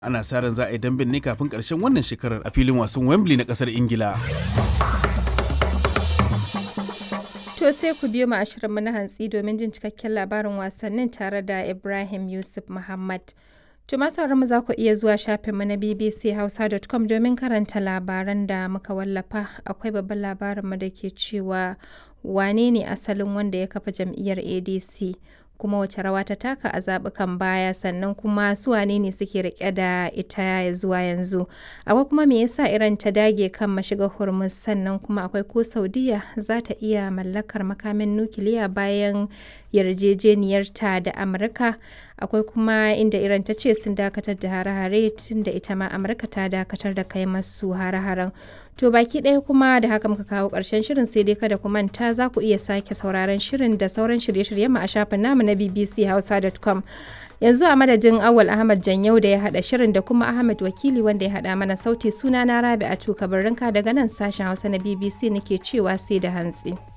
ana sa ran za a yi damben ne kafin ƙarshen wannan shekarar a filin wasan wembley na ƙasar ingila To sai ku biyo mu a shirinmu na hantsi domin jin cikakken labarin wasannin tare da Ibrahim Yusuf Muhammad. To mu za ku iya zuwa shafinmu na bbchausa.com domin karanta labaran da muka wallafa. Akwai babban labarinmu da ke cewa wane ne asalin wanda ya kafa jam'iyyar ADC kuma wace rawa ta taka a zaɓukan baya sannan kuma su wane ne suke rike da ita zuwa yanzu akwai kuma me yasa iran ta dage kan mashiga hormuz sannan kuma akwai ko saudiya za ta iya mallakar makamin nukiliya bayan yarjejeniyarta da amurka akwai kuma inda iran ta ce sun dakatar da hare-hare tun da ita ma amurka ta dakatar da kai masu hare-haren to baki ɗaya kuma da haka muka kawo ƙarshen shirin sai dai kada ku manta za ku iya sake sauraron shirin da sauran shirye-shiryen mu a shafin namu na bbchausa.com yanzu a madadin awal ahmad janyau da ya haɗa shirin da kuma ahmad wakili wanda ya haɗa mana sauti suna na rabi a tuka daga nan sashen hausa na bbc nake cewa sai da hantsi.